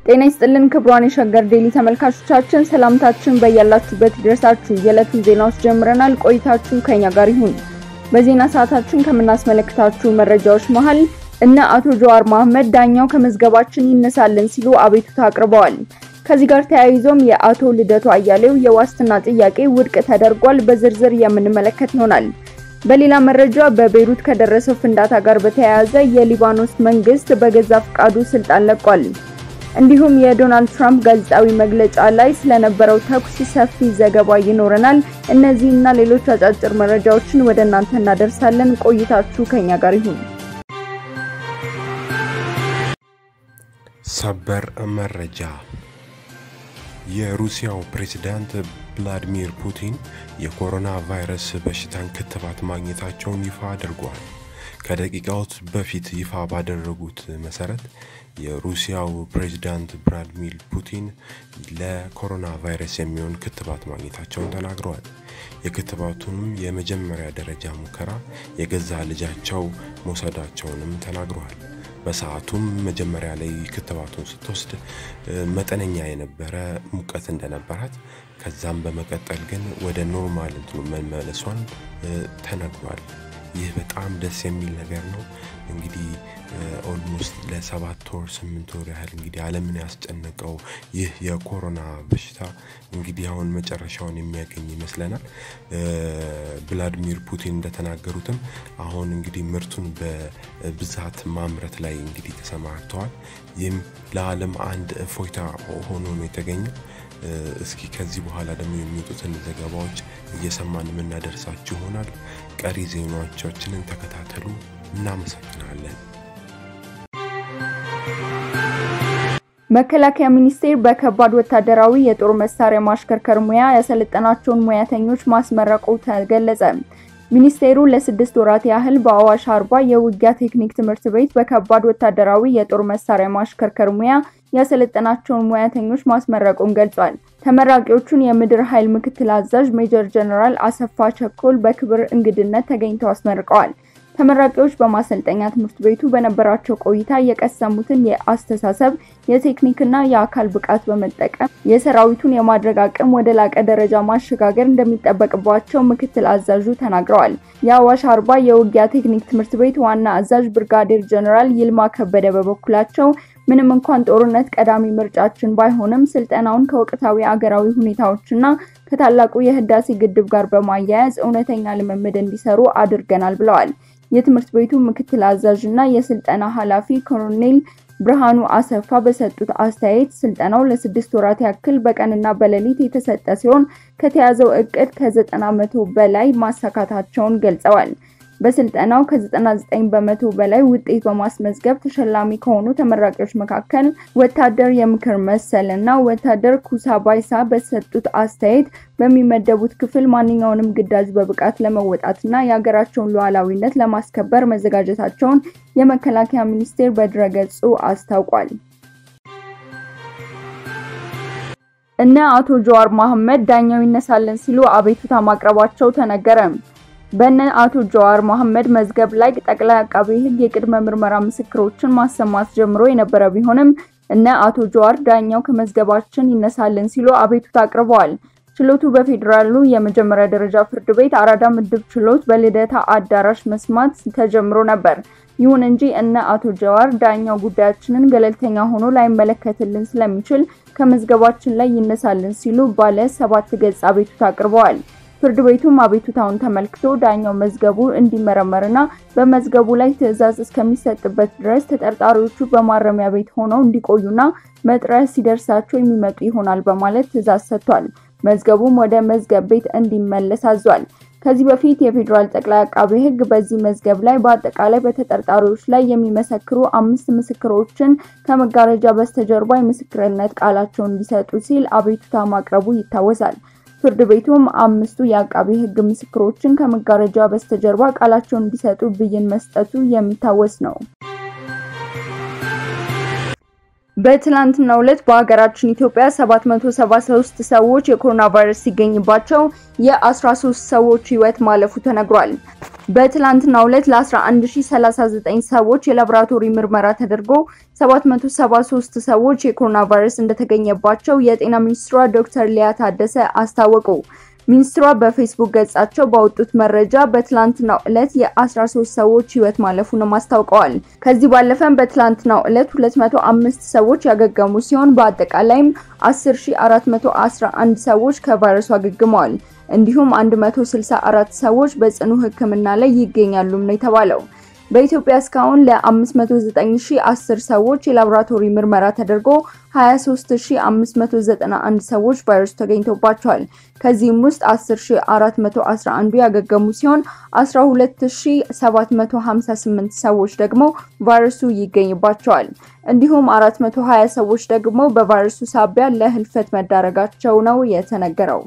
ጤና ይስጥልን ክቡራን የሸገር ዴሊ ተመልካቾቻችን፣ ሰላምታችን በያላችሁበት ይድረሳችሁ። የዕለቱን ዜናዎች ጀምረናል። ቆይታችሁ ከኛ ጋር ይሁን። በዜና ሰዓታችን ከምናስመለክታችሁ መረጃዎች መሀል እነ አቶ ጀዋር መሐመድ ዳኛው ከመዝገባችን ይነሳልን ሲሉ አቤቱታ አቅርበዋል። ከዚህ ጋር ተያይዞም የአቶ ልደቱ አያሌው የዋስትና ጥያቄ ውድቅ ተደርጓል። በዝርዝር የምንመለከት ይሆናል። በሌላ መረጃ በቤይሩት ከደረሰው ፍንዳታ ጋር በተያያዘ የሊባኖስ መንግስት በገዛ ፍቃዱ ስልጣን ለቋል። እንዲሁም የዶናልድ ትራምፕ ጋዜጣዊ መግለጫ ላይ ስለነበረው ተኩስ ሰፊ ዘገባ ይኖረናል። እነዚህና ሌሎች አጫጭር መረጃዎችን ወደ እናንተ እናደርሳለን። ቆይታችሁ ከኛ ጋር ይሁን። ሰበር መረጃ የሩሲያው ፕሬዝዳንት ቭላዲሚር ፑቲን የኮሮና ቫይረስ በሽታን ክትባት ማግኘታቸውን ይፋ አድርጓል። ከደቂቃዎች በፊት ይፋ ባደረጉት መሰረት የሩሲያው ፕሬዝዳንት ቭላዲሚር ፑቲን ለኮሮና ቫይረስ የሚሆን ክትባት ማግኘታቸውን ተናግረዋል። የክትባቱንም የመጀመሪያ ደረጃ ሙከራ የገዛ ልጃቸው መውሰዳቸውንም ተናግረዋል። በሰዓቱም መጀመሪያ ላይ ክትባቱን ስትወስድ መጠነኛ የነበረ ሙቀት እንደነበራት ከዛም በመቀጠል ግን ወደ ኖርማል እንትኑ መመለሷን ተነግሯል። ይህ በጣም ደስ የሚል ነገር ነው። እንግዲህ ኦልሞስት ለሰባት ወር ስምንት ወር ያህል እንግዲህ ዓለምን ያስጨነቀው ይህ የኮሮና በሽታ እንግዲህ አሁን መጨረሻውን የሚያገኝ ይመስለናል። ቭላዲሚር ፑቲን እንደተናገሩትም አሁን እንግዲህ ምርቱን በብዛት ማምረት ላይ እንግዲህ ተሰማርተዋል። ይህም ለዓለም አንድ እፎይታ ሆኖ ነው የተገኘው። እስኪ ከዚህ በኋላ ደግሞ የሚወጡትን ዘገባዎች እየሰማን የምናደርሳችሁ ይሆናል። ቀሪ ዜናዎቻችንን ተከታተሉ። እናመሰግናለን። መከላከያ ሚኒስቴር በከባድ ወታደራዊ የጦር መሳሪያ ማሽከርከር ሙያ ያሰለጠናቸውን ሙያተኞች ማስመረቁ ተገለጸ። ሚኒስቴሩ ለስድስት ወራት ያህል በአዋሽ አርባ የውጊያ ቴክኒክ ትምህርት ቤት በከባድ ወታደራዊ የጦር መሳሪያ ማሽከርከር ሙያ ያሰለጠናቸውን ሙያተኞች ማስመረቁን ገልጿል። ተመራቂዎቹን የምድር ኃይል ምክትል አዛዥ ሜጀር ጀነራል አሰፋ ቸኮል በክብር እንግድነት ተገኝተው አስመርቀዋል። ተመራቂዎች በማሰልጠኛ ትምህርት ቤቱ በነበራቸው ቆይታ የቀሰሙትን የአስተሳሰብ የቴክኒክና የአካል ብቃት በመጠቀም የሰራዊቱን የማድረግ አቅም ወደ ላቀ ደረጃ ማሸጋገር እንደሚጠበቅባቸው ምክትል አዛዡ ተናግረዋል። የአዋሽ አርባ የውጊያ ቴክኒክ ትምህርት ቤት ዋና አዛዥ ብርጋዴር ጀነራል ይልማ ከበደ በበኩላቸው ምንም እንኳን ጦርነት ቀዳሚ ምርጫችን ባይሆንም ስልጠናውን ከወቅታዊ አገራዊ ሁኔታዎችና ከታላቁ የህዳሴ ግድብ ጋር በማያያዝ እውነተኛ ልምምድ እንዲሰሩ አድርገናል ብለዋል። የትምህርት ቤቱ ምክትል አዛዥ እና የስልጠና ኃላፊ ኮሎኔል ብርሃኑ አሰፋ በሰጡት አስተያየት ስልጠናው ለስድስት ወራት ያክል በቀንና በሌሊት የተሰጠ ሲሆን ከተያዘው እቅድ ከዘጠና መቶ በላይ ማሳካታቸውን ገልጸዋል። በስልጠናው ከ99 በመቶ በላይ ውጤት በማስመዝገብ ተሸላሚ ከሆኑ ተመራቂዎች መካከል ወታደር የምክር መሰል እና ወታደር ኩሳ ባይሳ በሰጡት አስተያየት በሚመደቡት ክፍል ማንኛውንም ግዳጅ በብቃት ለመወጣትና የሀገራቸውን ሉዓላዊነት ለማስከበር መዘጋጀታቸውን የመከላከያ ሚኒስቴር በድረገጹ አስታውቋል። እነ አቶ ጀዋር መሐመድ ዳኛው ይነሳልን ሲሉ አቤቱታ ማቅረባቸው ተነገረ። በነ አቶ ጀዋር መሐመድ መዝገብ ላይ ጠቅላይ አቃቤ ሕግ የቅድመ ምርመራ ምስክሮችን ማሰማት ጀምሮ የነበረ ቢሆንም እነ አቶ ጀዋር ዳኛው ከመዝገባችን ይነሳልን ሲሉ አቤቱታ አቅርበዋል። ችሎቱ በፌዴራሉ የመጀመሪያ ደረጃ ፍርድ ቤት አራዳ ምድብ ችሎት በልደታ አዳራሽ መስማት ተጀምሮ ነበር። ይሁን እንጂ እነ አቶ ጀዋር ዳኛው ጉዳያችንን ገለልተኛ ሆኖ ላይመለከትልን ስለሚችል ከመዝገባችን ላይ ይነሳልን ሲሉ ባለ ሰባት ገጽ አቤቱታ አቅርበዋል። ፍርድ ቤቱም አቤቱታውን ተመልክቶ ዳኛው መዝገቡ እንዲመረመርና በመዝገቡ ላይ ትዕዛዝ እስከሚሰጥበት ድረስ ተጠርጣሪዎቹ በማረሚያ ቤት ሆነው እንዲቆዩና መጥሪያ ሲደርሳቸው የሚመጡ ይሆናል በማለት ትዕዛዝ ሰጥቷል። መዝገቡም ወደ መዝገብ ቤት እንዲመለስ አዟል። ከዚህ በፊት የፌዴራል ጠቅላይ አቃቤ ሕግ በዚህ መዝገብ ላይ በአጠቃላይ በተጠርጣሪዎች ላይ የሚመሰክሩ አምስት ምስክሮችን ከመጋረጃ በስተጀርባ የምስክርነት ቃላቸውን እንዲሰጡ ሲል አቤቱታ ማቅረቡ ይታወሳል። ፍርድ ቤቱም አምስቱ የአቃቤ ሕግ ምስክሮችን ከመጋረጃ በስተጀርባ ቃላቸውን እንዲሰጡ ብይን መስጠቱ የሚታወስ ነው። በትላንትናው ዕለት በሀገራችን ኢትዮጵያ 773 ሰዎች የኮሮና ቫይረስ ሲገኝባቸው የ13 ሰዎች ሕይወት ማለፉ ተነግሯል። በትላንትናው ዕለት ለ11039 ሰዎች የላቦራቶሪ ምርመራ ተደርጎ 773 ሰዎች የኮሮና ቫይረስ እንደተገኘባቸው የጤና ሚኒስትሯ ዶክተር ሊያ ታደሰ አስታወቁ። ሚኒስትሯ በፌስቡክ ገጻቸው ባወጡት መረጃ በትላንትናው ዕለት የ13 ሰዎች ህይወት ማለፉንም አስታውቀዋል። ከዚህ ባለፈም በትላንትናው ዕለት 205 ሰዎች ያገገሙ ሲሆን በአጠቃላይም 10411 ሰዎች ከቫይረሱ አገግመዋል። እንዲሁም 164 ሰዎች በጽኑ ሕክምና ላይ ይገኛሉም ነው የተባለው። በኢትዮጵያ እስካሁን ለ509010 ሰዎች የላቦራቶሪ ምርመራ ተደርጎ 23591 ሰዎች ቫይረሱ ተገኝቶባቸዋል። ከዚህም ውስጥ 10411 ያገገሙ ሲሆን 12758 ሰዎች ደግሞ ቫይረሱ ይገኝባቸዋል። እንዲሁም 420 ሰዎች ደግሞ በቫይረሱ ሳቢያ ለህልፈት መዳረጋቸው ነው የተነገረው።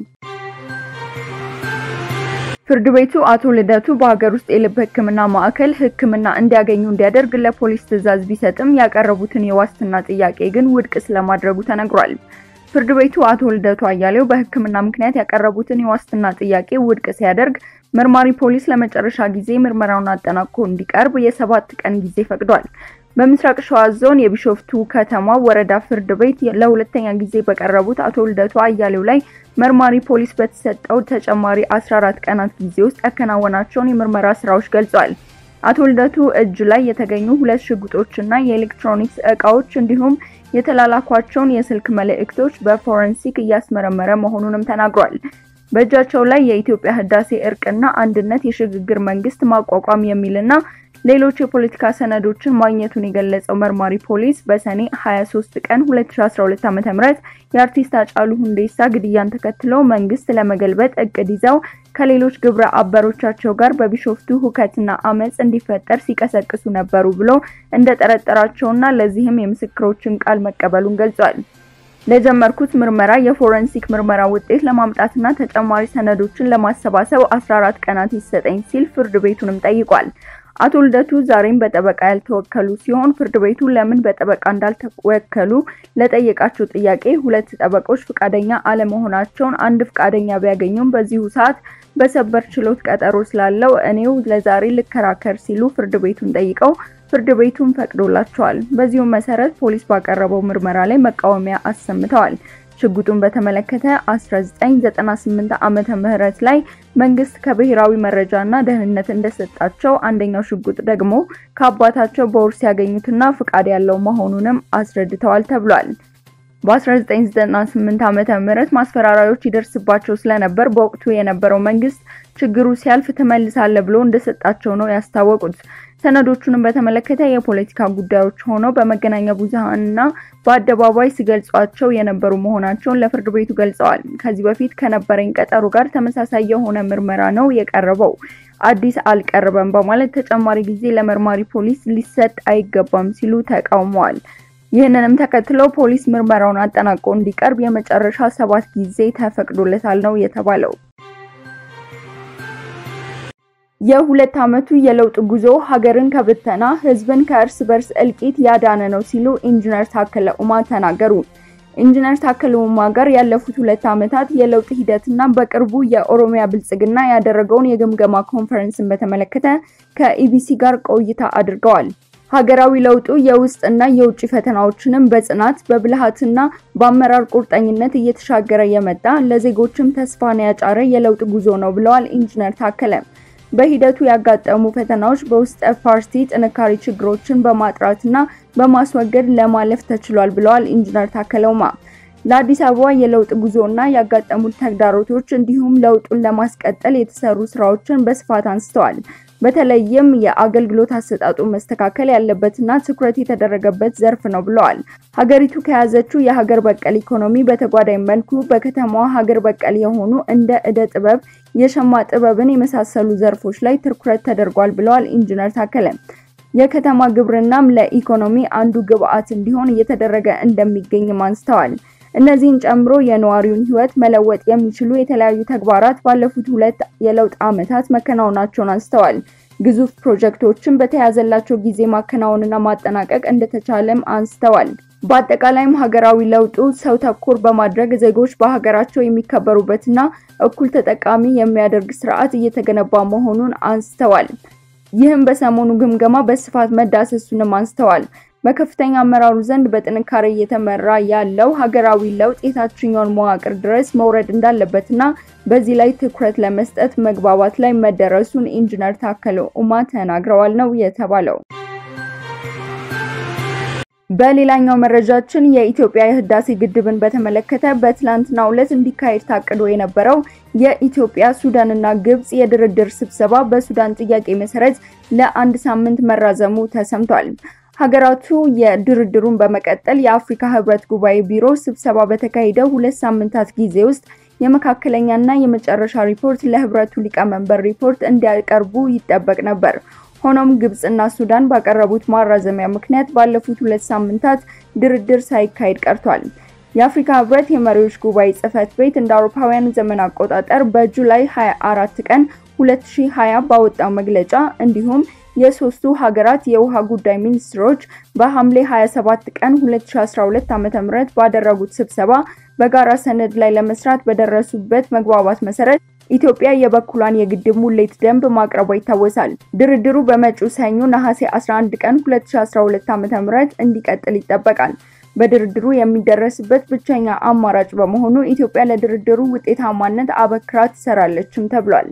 ፍርድ ቤቱ አቶ ልደቱ በሀገር ውስጥ የልብ ሕክምና ማዕከል ሕክምና እንዲያገኙ እንዲያደርግ ለፖሊስ ትዕዛዝ ቢሰጥም ያቀረቡትን የዋስትና ጥያቄ ግን ውድቅ ስለማድረጉ ተነግሯል። ፍርድ ቤቱ አቶ ልደቱ አያሌው በሕክምና ምክንያት ያቀረቡትን የዋስትና ጥያቄ ውድቅ ሲያደርግ መርማሪ ፖሊስ ለመጨረሻ ጊዜ ምርመራውን አጠናቆ እንዲቀርብ የሰባት ቀን ጊዜ ፈቅዷል። በምስራቅ ሸዋ ዞን የቢሾፍቱ ከተማ ወረዳ ፍርድ ቤት ለሁለተኛ ጊዜ በቀረቡት አቶ ልደቱ አያሌው ላይ መርማሪ ፖሊስ በተሰጠው ተጨማሪ 14 ቀናት ጊዜ ውስጥ ያከናወናቸውን የምርመራ ስራዎች ገልጿል። አቶ ልደቱ እጅ ላይ የተገኙ ሁለት ሽጉጦችና የኤሌክትሮኒክስ እቃዎች እንዲሁም የተላላኳቸውን የስልክ መልእክቶች በፎረንሲክ እያስመረመረ መሆኑንም ተናግሯል። በእጃቸው ላይ የኢትዮጵያ ህዳሴ እርቅና አንድነት የሽግግር መንግስት ማቋቋም የሚልና ሌሎች የፖለቲካ ሰነዶችን ማግኘቱን የገለጸው መርማሪ ፖሊስ በሰኔ 23 ቀን 2012 ዓ.ም የአርቲስት ሃጫሉ ሁንዴሳ ግድያን ተከትሎ መንግስት ለመገልበጥ እቅድ ይዘው ከሌሎች ግብረ አበሮቻቸው ጋር በቢሾፍቱ ሁከትና አመጽ እንዲፈጠር ሲቀሰቅሱ ነበሩ ብሎ እንደጠረጠራቸውና ለዚህም የምስክሮችን ቃል መቀበሉን ገልጿል። ለጀመርኩት ምርመራ የፎረንሲክ ምርመራ ውጤት ለማምጣትና ተጨማሪ ሰነዶችን ለማሰባሰብ 14 ቀናት ይሰጠኝ ሲል ፍርድ ቤቱንም ጠይቋል። አቶ ልደቱ ዛሬም በጠበቃ ያልተወከሉ ሲሆን ፍርድ ቤቱ ለምን በጠበቃ እንዳልተወከሉ ለጠየቃቸው ጥያቄ ሁለት ጠበቆች ፍቃደኛ አለመሆናቸውን አንድ ፍቃደኛ ቢያገኙም በዚሁ ሰዓት በሰበር ችሎት ቀጠሮ ስላለው እኔው ለዛሬ ልከራከር ሲሉ ፍርድ ቤቱን ጠይቀው ፍርድ ቤቱን ፈቅዶላቸዋል። በዚሁ መሰረት ፖሊስ ባቀረበው ምርመራ ላይ መቃወሚያ አሰምተዋል። ሽጉጡን በተመለከተ 1998 ዓመተ ምህረት ላይ መንግስት ከብሔራዊ መረጃና ደህንነት እንደሰጣቸው አንደኛው ሽጉጥ ደግሞ ከአባታቸው በውርስ ያገኙትና ፍቃድ ያለው መሆኑንም አስረድተዋል ተብሏል። በ1998 ዓመተ ምህረት ማስፈራሪያዎች ይደርስባቸው ስለነበር በወቅቱ የነበረው መንግስት ችግሩ ሲያልፍ ትመልሳለህ ብሎ እንደሰጣቸው ነው ያስታወቁት። ሰነዶቹንም በተመለከተ የፖለቲካ ጉዳዮች ሆነው በመገናኛ ብዙሃንና በአደባባይ ሲገልጿቸው የነበሩ መሆናቸውን ለፍርድ ቤቱ ገልጸዋል። ከዚህ በፊት ከነበረኝ ቀጠሮ ጋር ተመሳሳይ የሆነ ምርመራ ነው የቀረበው፣ አዲስ አልቀረበም በማለት ተጨማሪ ጊዜ ለመርማሪ ፖሊስ ሊሰጥ አይገባም ሲሉ ተቃውመዋል። ይህንንም ተከትሎ ፖሊስ ምርመራውን አጠናቆ እንዲቀርብ የመጨረሻ ሰባት ጊዜ ተፈቅዶለታል ነው የተባለው። የሁለት ዓመቱ የለውጥ ጉዞ ሀገርን ከብተና ህዝብን ከእርስ በርስ እልቂት ያዳነ ነው ሲሉ ኢንጂነር ታከለ ኡማ ተናገሩ። ኢንጂነር ታከለ ኡማ ጋር ያለፉት ሁለት ዓመታት የለውጥ ሂደትና በቅርቡ የኦሮሚያ ብልጽግና ያደረገውን የግምገማ ኮንፈረንስን በተመለከተ ከኢቢሲ ጋር ቆይታ አድርገዋል። ሀገራዊ ለውጡ የውስጥና የውጭ ፈተናዎችንም በጽናት በብልሃትና በአመራር ቁርጠኝነት እየተሻገረ የመጣ ለዜጎችም ተስፋን ያጫረ የለውጥ ጉዞ ነው ብለዋል ኢንጂነር ታከለ። በሂደቱ ያጋጠሙ ፈተናዎች በውስጠ ፓርቲ ጥንካሬ ችግሮችን በማጥራትና በማስወገድ ለማለፍ ተችሏል ብለዋል ኢንጂነር ታከለ ኡማ። ለአዲስ አበባ የለውጥ ጉዞና ያጋጠሙት ተግዳሮቶች እንዲሁም ለውጡን ለማስቀጠል የተሰሩ ስራዎችን በስፋት አንስተዋል። በተለይም የአገልግሎት አሰጣጡ መስተካከል ያለበትና ትኩረት የተደረገበት ዘርፍ ነው ብለዋል። ሀገሪቱ ከያዘችው የሀገር በቀል ኢኮኖሚ በተጓዳኝ መልኩ በከተማዋ ሀገር በቀል የሆኑ እንደ እደ ጥበብ፣ የሸማ ጥበብን የመሳሰሉ ዘርፎች ላይ ትኩረት ተደርጓል ብለዋል ኢንጂነር ታከለ። የከተማ ግብርናም ለኢኮኖሚ አንዱ ግብዓት እንዲሆን እየተደረገ እንደሚገኝም አንስተዋል። እነዚህን ጨምሮ የነዋሪውን ሕይወት መለወጥ የሚችሉ የተለያዩ ተግባራት ባለፉት ሁለት የለውጥ ዓመታት መከናወናቸውን አንስተዋል። ግዙፍ ፕሮጀክቶችን በተያዘላቸው ጊዜ ማከናወንና ማጠናቀቅ እንደተቻለም አንስተዋል። በአጠቃላይም ሀገራዊ ለውጡ ሰው ተኮር በማድረግ ዜጎች በሀገራቸው የሚከበሩበትና እኩል ተጠቃሚ የሚያደርግ ስርዓት እየተገነባ መሆኑን አንስተዋል። ይህም በሰሞኑ ግምገማ በስፋት መዳሰሱንም አንስተዋል። በከፍተኛ አመራሩ ዘንድ በጥንካሬ እየተመራ ያለው ሀገራዊ ለውጥ የታችኛውን መዋቅር ድረስ መውረድ እንዳለበትና በዚህ ላይ ትኩረት ለመስጠት መግባባት ላይ መደረሱን ኢንጂነር ታከለ ኡማ ተናግረዋል ነው የተባለው። በሌላኛው መረጃችን የኢትዮጵያ የህዳሴ ግድብን በተመለከተ በትላንትናው ዕለት እንዲካሄድ ታቅዶ የነበረው የኢትዮጵያ ሱዳንና ግብጽ የድርድር ስብሰባ በሱዳን ጥያቄ መሰረት ለአንድ ሳምንት መራዘሙ ተሰምቷል። ሀገራቱ የድርድሩን በመቀጠል የአፍሪካ ህብረት ጉባኤ ቢሮ ስብሰባ በተካሄደው ሁለት ሳምንታት ጊዜ ውስጥ የመካከለኛና የመጨረሻ ሪፖርት ለህብረቱ ሊቀመንበር ሪፖርት እንዲያቀርቡ ይጠበቅ ነበር። ሆኖም ግብጽና ሱዳን ባቀረቡት ማራዘሚያ ምክንያት ባለፉት ሁለት ሳምንታት ድርድር ሳይካሄድ ቀርቷል። የአፍሪካ ህብረት የመሪዎች ጉባኤ ጽህፈት ቤት እንደ አውሮፓውያን ዘመን አቆጣጠር በጁላይ 24 ቀን 2020 ባወጣው መግለጫ እንዲሁም የሶስቱ ሀገራት የውሃ ጉዳይ ሚኒስትሮች በሐምሌ 27 ቀን 2012 ዓ.ም ባደረጉት ስብሰባ በጋራ ሰነድ ላይ ለመስራት በደረሱበት መግባባት መሰረት ኢትዮጵያ የበኩሏን የግድብ ሙሌት ደንብ ማቅረቧ ይታወሳል። ድርድሩ በመጪው ሰኞ ነሐሴ 11 ቀን 2012 ዓ.ም እንዲቀጥል ይጠበቃል። በድርድሩ የሚደረስበት ብቸኛ አማራጭ በመሆኑ ኢትዮጵያ ለድርድሩ ውጤታማነት አበክራ ትሰራለችም ተብሏል።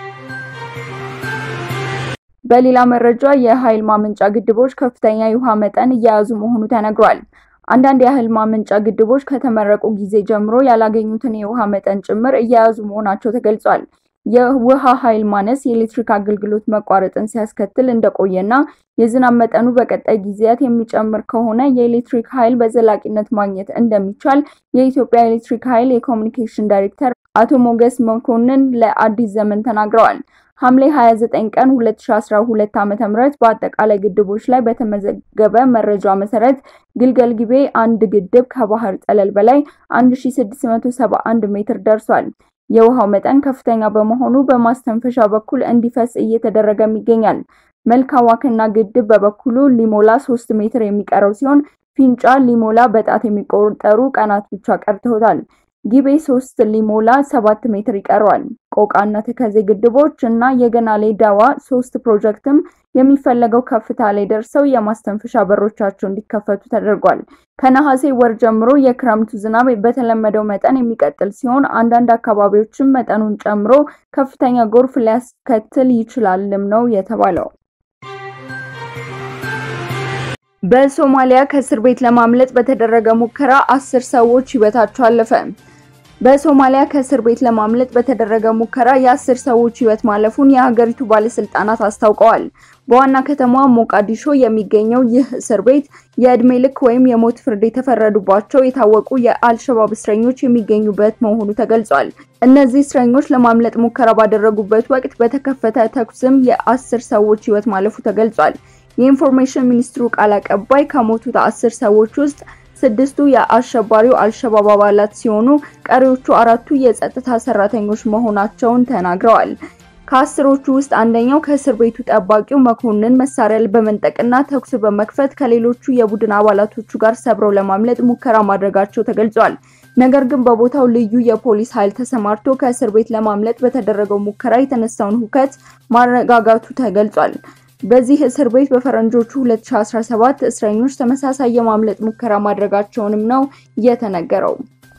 በሌላ መረጃ የኃይል ማመንጫ ግድቦች ከፍተኛ የውሃ መጠን እየያዙ መሆኑ ተነግሯል። አንዳንድ የኃይል ማመንጫ ግድቦች ከተመረቁ ጊዜ ጀምሮ ያላገኙትን የውሃ መጠን ጭምር እየያዙ መሆናቸው ተገልጿል። የውሃ ኃይል ማነስ የኤሌክትሪክ አገልግሎት መቋረጥን ሲያስከትል እንደቆየና የዝናብ መጠኑ በቀጣይ ጊዜያት የሚጨምር ከሆነ የኤሌክትሪክ ኃይል በዘላቂነት ማግኘት እንደሚቻል የኢትዮጵያ ኤሌክትሪክ ኃይል የኮሚኒኬሽን ዳይሬክተር አቶ ሞገስ መኮንን ለአዲስ ዘመን ተናግረዋል። ሐምሌ 29 ቀን 2012 ዓ.ም በአጠቃላይ ግድቦች ላይ በተመዘገበ መረጃ መሰረት ግልገል ጊቤ አንድ ግድብ ከባህር ጠለል በላይ 1671 ሜትር ደርሷል። የውሃው መጠን ከፍተኛ በመሆኑ በማስተንፈሻ በኩል እንዲፈስ እየተደረገም ይገኛል። መልካ ዋክና ግድብ በበኩሉ ሊሞላ 3 ሜትር የሚቀረው ሲሆን ፊንጫ ሊሞላ በጣት የሚቆጠሩ ቀናት ብቻ ቀርተውታል። ጊቤ 3 ሊሞላ 7 ሜትር ይቀረዋል። ቆቃና ተከዜ ግድቦች እና የገናሌ ዳዋ ሶስት ፕሮጀክትም የሚፈለገው ከፍታ ላይ ደርሰው የማስተንፈሻ በሮቻቸው እንዲከፈቱ ተደርጓል። ከነሐሴ ወር ጀምሮ የክረምቱ ዝናብ በተለመደው መጠን የሚቀጥል ሲሆን አንዳንድ አካባቢዎችም መጠኑን ጨምሮ ከፍተኛ ጎርፍ ሊያስከትል ይችላልም ነው የተባለው። በሶማሊያ ከእስር ቤት ለማምለጥ በተደረገ ሙከራ አስር ሰዎች ሕይወታቸው አለፈ። በሶማሊያ ከእስር ቤት ለማምለጥ በተደረገ ሙከራ የአስር ሰዎች ሕይወት ማለፉን የሀገሪቱ ባለስልጣናት አስታውቀዋል። በዋና ከተማዋ ሞቃዲሾ የሚገኘው ይህ እስር ቤት የዕድሜ ልክ ወይም የሞት ፍርድ የተፈረዱባቸው የታወቁ የአልሸባብ እስረኞች የሚገኙበት መሆኑ ተገልጿል። እነዚህ እስረኞች ለማምለጥ ሙከራ ባደረጉበት ወቅት በተከፈተ ተኩስም የአስር ሰዎች ሕይወት ማለፉ ተገልጿል። የኢንፎርሜሽን ሚኒስትሩ ቃል አቀባይ ከሞቱት አስር ሰዎች ውስጥ ስድስቱ የአሸባሪው አልሸባብ አባላት ሲሆኑ ቀሪዎቹ አራቱ የጸጥታ ሰራተኞች መሆናቸውን ተናግረዋል። ከአስሮቹ ውስጥ አንደኛው ከእስር ቤቱ ጠባቂው መኮንን መሳሪያ በመንጠቅና ተኩስ በመክፈት ከሌሎቹ የቡድን አባላቶቹ ጋር ሰብረው ለማምለጥ ሙከራ ማድረጋቸው ተገልጿል። ነገር ግን በቦታው ልዩ የፖሊስ ኃይል ተሰማርቶ ከእስር ቤት ለማምለጥ በተደረገው ሙከራ የተነሳውን ሁከት ማረጋጋቱ ተገልጿል። በዚህ እስር ቤት በፈረንጆቹ 2017 እስረኞች ተመሳሳይ የማምለጥ ሙከራ ማድረጋቸውንም ነው የተነገረው።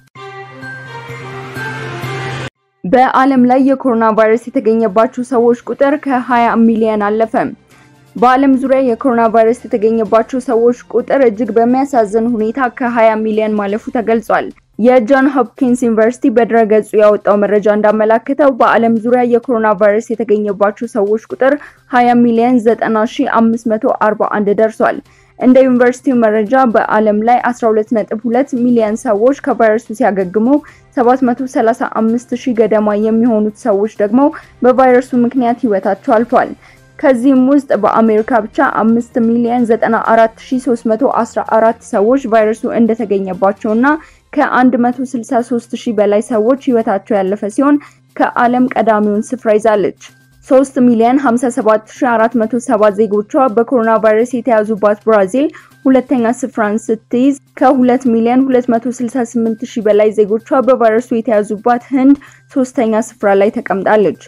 በዓለም ላይ የኮሮና ቫይረስ የተገኘባቸው ሰዎች ቁጥር ከ20 ሚሊዮን አለፈ። በዓለም ዙሪያ የኮሮና ቫይረስ የተገኘባቸው ሰዎች ቁጥር እጅግ በሚያሳዝን ሁኔታ ከ20 ሚሊዮን ማለፉ ተገልጿል። የጆን ሆፕኪንስ ዩኒቨርሲቲ በድረገጹ ያወጣው መረጃ እንዳመላከተው በዓለም ዙሪያ የኮሮና ቫይረስ የተገኘባቸው ሰዎች ቁጥር 20 ሚሊዮን 90541 ደርሷል። እንደ ዩኒቨርሲቲው መረጃ በዓለም ላይ 12.2 ሚሊዮን ሰዎች ከቫይረሱ ሲያገግሙ 735 ሺህ ገደማ የሚሆኑት ሰዎች ደግሞ በቫይረሱ ምክንያት ህይወታቸው አልፏል። ከዚህም ውስጥ በአሜሪካ ብቻ 5 ሚሊዮን 94314 ሰዎች ቫይረሱ እንደተገኘባቸውና ከ163 ሺህ በላይ ሰዎች ህይወታቸው ያለፈ ሲሆን ከዓለም ቀዳሚውን ስፍራ ይዛለች። 3 ሚሊዮን 57407 ዜጎቿ በኮሮና ቫይረስ የተያዙባት ብራዚል ሁለተኛ ስፍራን ስትይዝ ከ2 ሚሊዮን 268 ሺህ በላይ ዜጎቿ በቫይረሱ የተያዙባት ህንድ ሶስተኛ ስፍራ ላይ ተቀምጣለች።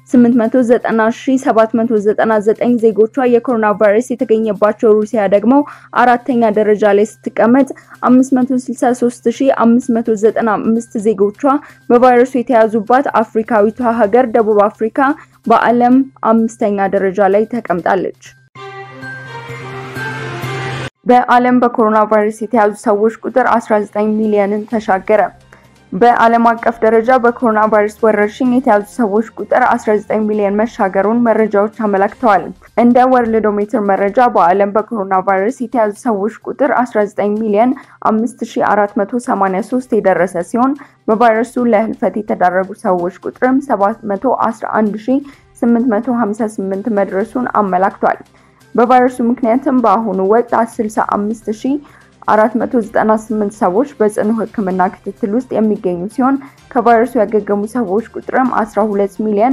890799 ዜጎቿ የኮሮና ቫይረስ የተገኘባቸው ሩሲያ ደግሞ አራተኛ ደረጃ ላይ ስትቀመጥ 563595 ዜጎቿ በቫይረሱ የተያዙባት አፍሪካዊቷ ሀገር ደቡብ አፍሪካ በዓለም አምስተኛ ደረጃ ላይ ተቀምጣለች። በዓለም በኮሮና ቫይረስ የተያዙ ሰዎች ቁጥር 19 ሚሊዮንን ተሻገረ። በዓለም አቀፍ ደረጃ በኮሮና ቫይረስ ወረርሽኝ የተያዙ ሰዎች ቁጥር 19 ሚሊዮን መሻገሩን መረጃዎች አመላክተዋል። እንደ ወርልዶሜትር መረጃ በዓለም በኮሮና ቫይረስ የተያዙ ሰዎች ቁጥር 19 ሚሊዮን 5483 የደረሰ ሲሆን በቫይረሱ ለህልፈት የተዳረጉ ሰዎች ቁጥርም 711858 መድረሱን አመላክቷል። በቫይረሱ ምክንያትም በአሁኑ ወቅት 65498 ሰዎች በጽኑ ሕክምና ክትትል ውስጥ የሚገኙ ሲሆን ከቫይረሱ ያገገሙ ሰዎች ቁጥርም 12 ሚሊዮን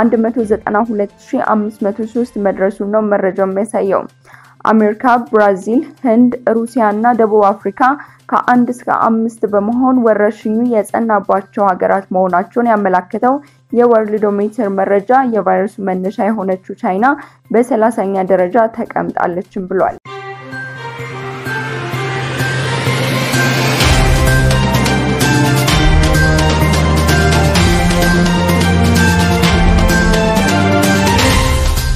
192503 መድረሱን ነው መረጃው የሚያሳየው። አሜሪካ፣ ብራዚል፣ ህንድ፣ ሩሲያ እና ደቡብ አፍሪካ ከአንድ እስከ አምስት በመሆን ወረርሽኙ የጸናባቸው ሀገራት መሆናቸውን ያመላከተው የወርልዶሜትር መረጃ የቫይረሱ መነሻ የሆነችው ቻይና በሰላሳኛ ደረጃ ተቀምጣለችም ብሏል።